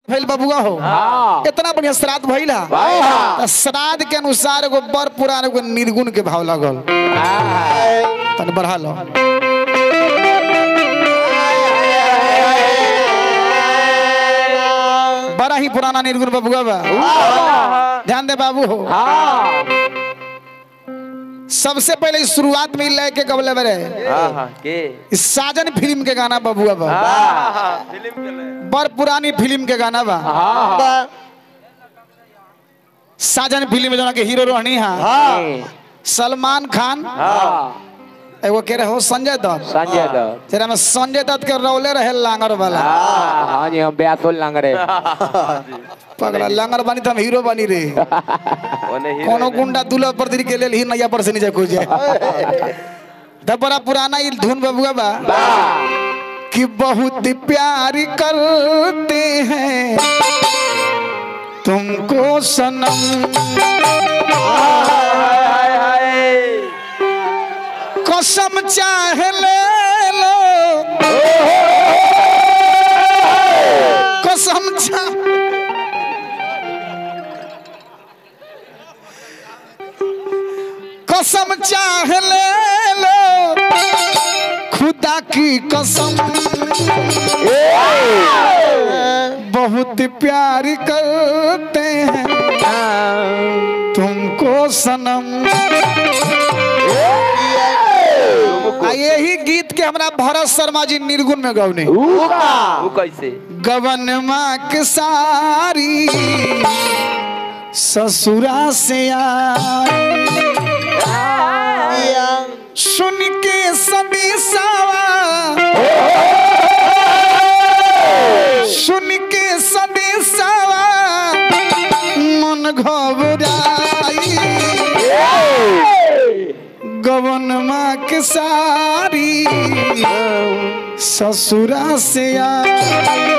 भइल बबुआ हो हाँ। इतना बढ़िया श्राद्ध भइल हा भाई हाँ। त श्राद्ध के अनुसार एगो बर पुराण एगो निर्गुण के भाव लगल हाँ। तनी बढ़ा लो बड़ा ही पुराना निर्गुण बबुआ बा ध्यान दे बाबू हो हाँ। सबसे पहले इस शुरुआत में लय के कबले बरे हाँ के इस साजन फिल्म के गाना बबुआ बा फिल्म के ले बर पुरानी फिल्म के गाना बा हाँ। साजन फिल्म में जना के हीरो रहनी हा सलमान खान हाँ। एगो के रहे हो संजय दत्त संजय दत्त तेरा में संजय दत्त के रौले रहे लांगर वाला हाँ हाँ जी हम ब्यासुल लंग रहे पगला लांगर बनी तो हम हीरो बनी रे ओने हीरो कोनो गुंडा दूल्हा पर दिल के लेल ही नैया पर से नीचे कूद जाए तब बड़ा पुराना ये धुन बबुआ बा कि बहुत प्यार करते हैं तुमको सनम कसम चाहे ले लो कसम चाहे कसम चाहे ले लो खुदा की कसम बहुत प्यार करते हैं तुमको सनम आ यही गीत के हमरा भरत शर्मा जी निर्गुण में गौने वो कैसे गवन माँ के सारी ससुरा से आई सुन के सभी सावा सुन के सभी सावा मन घबराई गवन माँ के सारी ससुरा से आई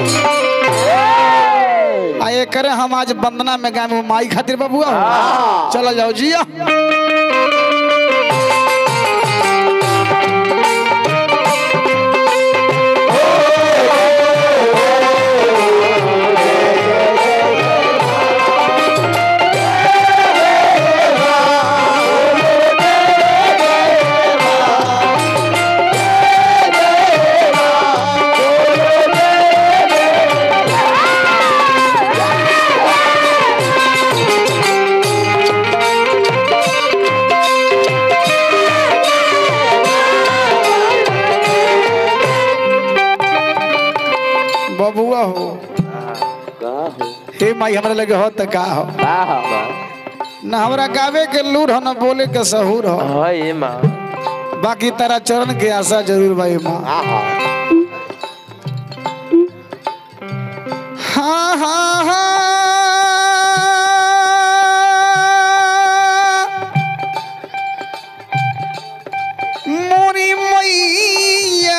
आ एकर हम आज वंदना में गाय माई खातिर बबुआ हो चलो जाओ जिया बबुआ हो हे माई हमरा लगे हो त का हो ना हमरा गावे के लूर हो ना बोले के सहूर हो हाँ ये माँ बाकी तारा चरण के आशा जरूर भाई माँ हाँ हाँ हाँ मोरी मैया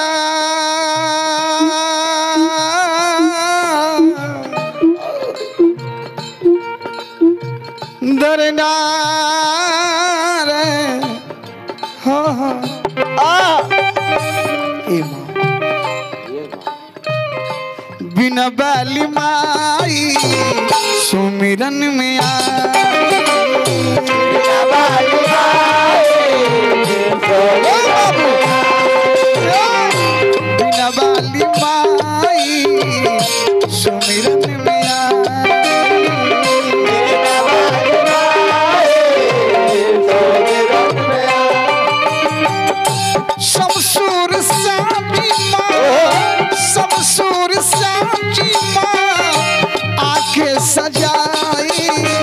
दरदार हाँ हाँ ए माँ बिना बाली माई सुमिरन में बिना बाली माई सुमिरन में शमसूर साची माँ शमसूर साची माँ आके सजाई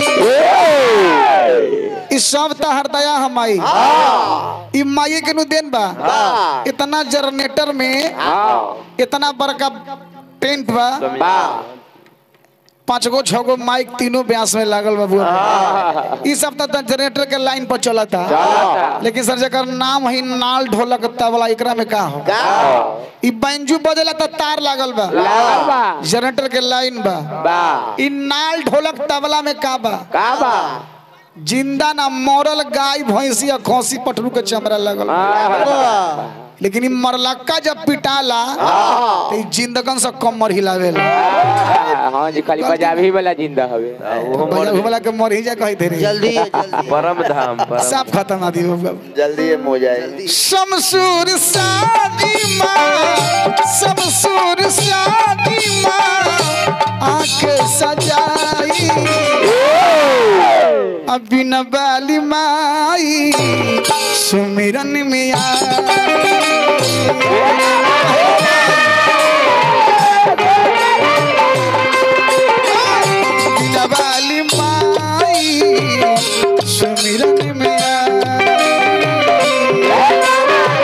ई सब त हृदया हमाई ई माई के नु देन बा इतना जनरेटर में इतना बड़का टेंट बा पांच गो छह गो माइक तीनों ब्यास में लागल बा बुआ ई सब त जनरेटर के लाइन पर चलता लेकिन सर जकर नाम है नाल ढोलक तबला एकरा में का हो ई बैंजू बजेला त तार लागल बा जनरेटर के लाइन बा ई नाल ढोलक तबला में का बा जिंदा ना मरल गाय भैंसी या खौसी पटरू के चमड़ा लगल लेकिन ई मरलक्का जब पिटाला तो ई जिंदगन से कमर हिलावेला हाँ जी खाली पंजाबी वाला जिंदा हवे आ, वो भैया मर वाला के मर ही जा कही थे रे जल्दी है जल्दी परम धाम परम साफ खत्म आदि जल्दी है हो जाए शमसूर शादी माँ शमसूर शादी माँ आंख सजाई अभी न बाली माई सुमिरन में आई न बाली माई सुमिरन में आई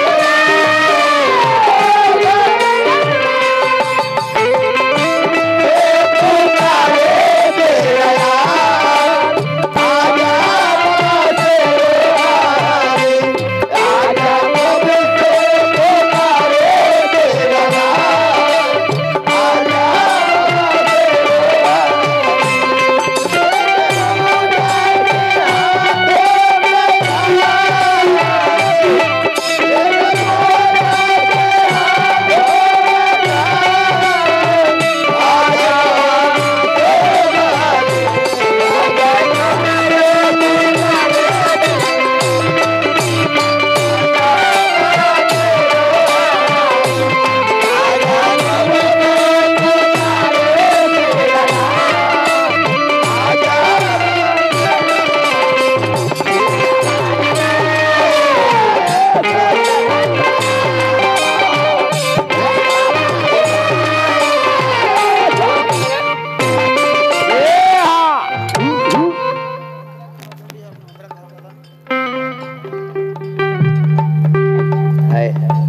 हाय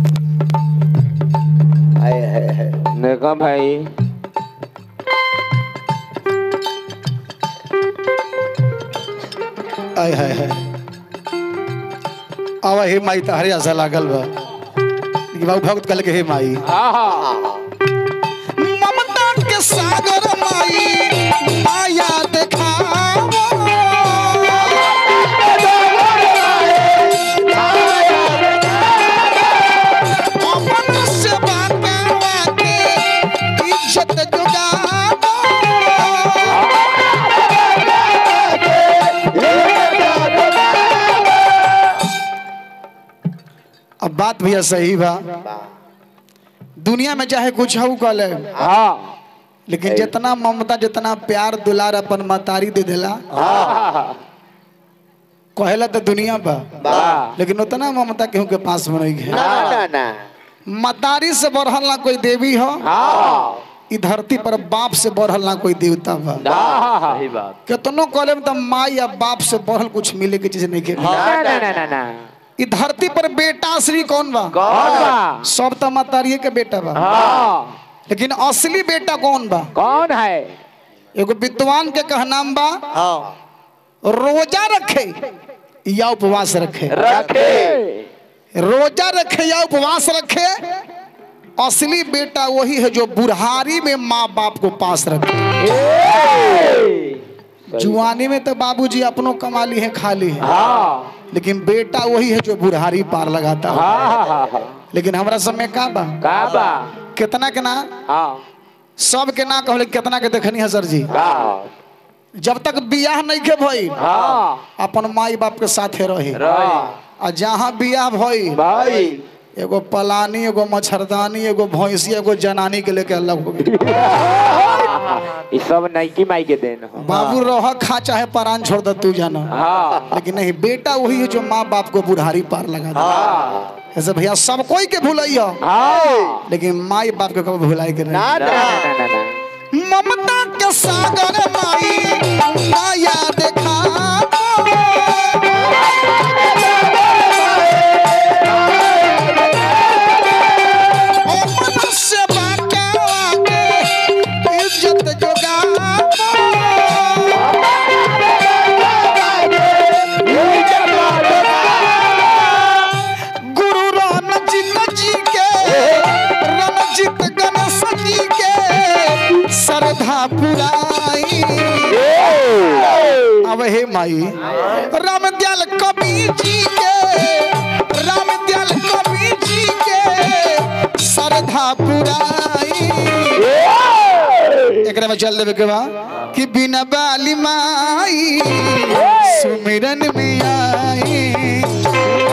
हाय हाय हाय देखो भाई आय हाय हाय आवा हे माई तहरे आशा लागल बा लेकिन बाबू भक्त कहल के हे माई हाँ हाँ ममता के सागर माई माया देखाओ अपन सेवा करवा के इज्जत जुगाओ अब बात भैया सही बा दुनिया में चाहे कुछ हो कल हाँ लेकिन जितना ममता जितना प्यार दुलार अपन मतारी दे देला हाँ कहेला तो दुनिया बा हाँ लेकिन उतना ममता केहू के पास में नहीं है ना ना ना मतारी से बढ़ल ना कोई देवी हो हाँ ई धरती पर बाप से बढ़ल ना कोई देवता बा हाँ सही बात कितनो कहले तो माँ या बाप से बढ़ल कुछ मिले के चीज नहीं के ना ना ना ना ना ई धरती पर बेटा श्री कौन बा कौन बा सब तो मतारिये के बेटा बा हाँ लेकिन असली बेटा कौन बा कौन है एगो विद्वान के कहनाम बा हाँ रोजा रखे या उपवास रखे रखे रोजा रखे या उपवास रखे असली बेटा वही है जो बुढ़ारी में माँ बाप को पास रखे जुआनी में तो बाबूजी अपनों कमा ली है खा ली है हाँ लेकिन बेटा वही है जो बुढ़ारी पार लगाता है हाँ हाँ हाँ लेकिन हमारा समय का बा का बा कितना के ना हाँ सब के ना कहले कितना के देखनी है सर जी का जब तक बियाह नहीं के भई हाँ अपन माई बाप के साथे रही रही आ जहाँ बियाह भई भाई एगो पलानी एगो मच्छरदानी एगो भैंसी एगो जनानी के लेके अलग हो गई ये सब नाइकी माई के देन हो बाबू रह खा चाहे परान छोड़ दे तू जाना हाँ लेकिन नहीं बेटा वही है जो माँ बाप को बुढ़ारी पार लगा दे ऐसे भैया सब कोई के भूलैया हाँ लेकिन माई बाप के कभी भुलाई के नहीं ना ना ना ना ना ना ममता के सागर माई माया देखा इज्जत जोगा गुरु रणजीत जी के रणजीत गणेश जी के श्रद्धा पुराई अब हे माई रामदयाल कवि जी के रामदयाल कवि जी के श्रद्धा पुराई एकरा में चल देवे के बा कि बिना बाली माई सुमिरन में आई